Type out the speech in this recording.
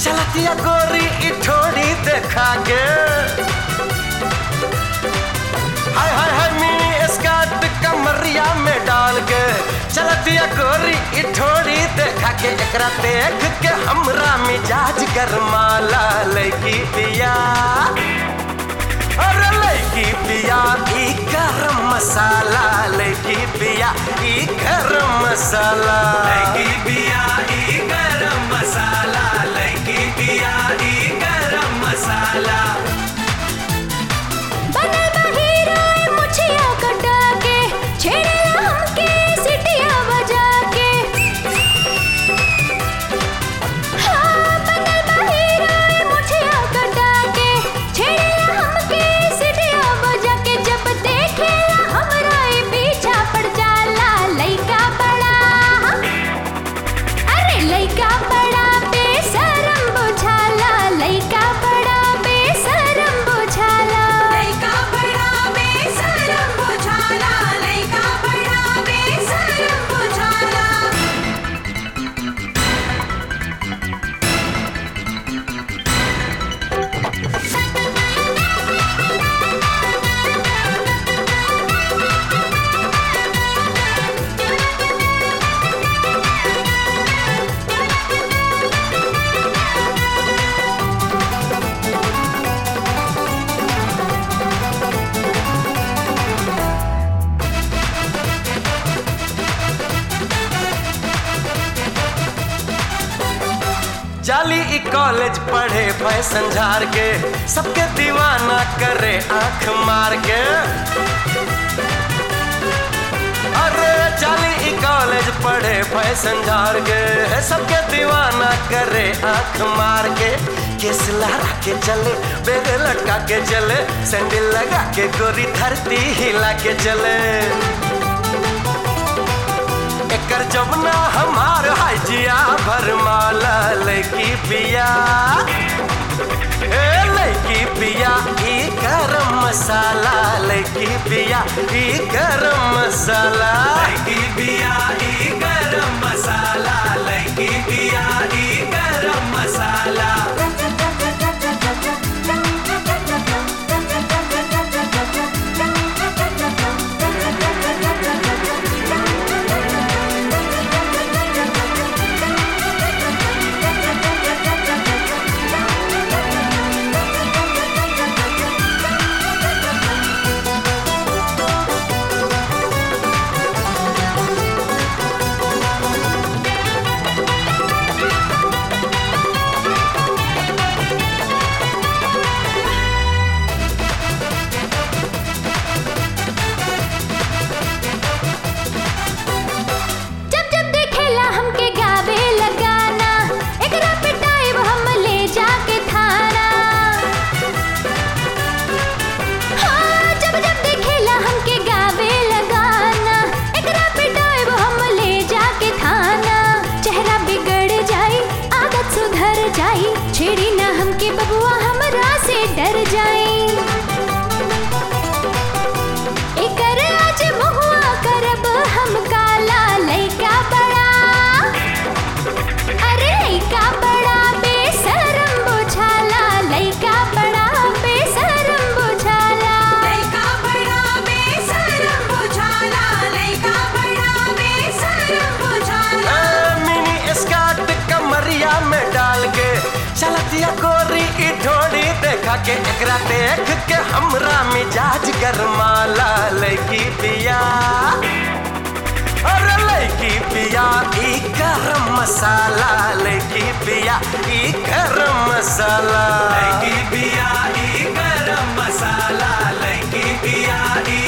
चलतिया गोरी ई ठोड़ी देखा के हाय हाय हाय मिनी स्कर्ट कमरिया में डाल के चलतिया गोरी ई ठोड़ी देखा के एकरा देख के हमरा मिजाज गरमाला लगी पिया अरे लड़की पिया ई गरम मसाला लड़की पिया ई गरम मसाला लगी बिया ई गरम मसाला लगी बिया ई गरम मसाला बनल बा हीरो ए मुछिया कटा के छेड़ेला हमके सिटिया बजा के हाँ बनल बा हीरो ए मुछिया कटा के छेड़ेला हमके सिटिया बजा के जब देखेला हमरा ए पीछा पड़ जाला लइका बड़ा अरे लइका बड़ा बेशरम बुझाला लइका बड़ा बेशरम बुझाला लइका बड़ा बेशरम बुझाला लइका बड़ा बेशरम बुझाला जाली ई कॉलेज पढ़े फैशन झार के सबके दीवाना करे आंख मार के अरे जाली ई कॉलेज पढ़े फैशन झार के सबके दीवाना करे आंख मार के केस लहरा के चले बेग लटका के चले सैंडल लगा के गोरी धरती हिला के चले एकर जमुना हमार हाजिया भरमाला लड़की पिया ए लड़की पिया ई गरम मसाला लड़की पिया ई गरम मसाला लगी बिया ई गरम मसाला लगी बिया ई गरम मसाला जब जब देखेला हमके गावे लगाना एकरा पिटाइब हम ले जाके थाना हाँ जब जब देखेला हमके गावे लगाना एकरा पिटाइब हम ले जाके थाना चेहरा बिगड़ जाई आदत सुधर जाई छेड़ी ना हमके बबुआ हमरा से डर जाई एकर आज महुआ करब हम काला लइका बड़ा अरे लइका बड़ा बेशरम बुझाला लइका बड़ा बेशरम बुझाला लइका बड़ा बेशरम बुझाला लइका बड़ा बेशरम बुझाला ए, मिनी स्कर्ट कमरिया में डाल के चलतिया गोरी ई ढोड़ी देखा के एकरा देख के हमरा मिजाज गरमाला लड़की पिया अरे लड़की पिया ई गरम मसाला लड़की पिया ई गरम मसाला लगी बिया ई गरम मसाला लगी बिया ई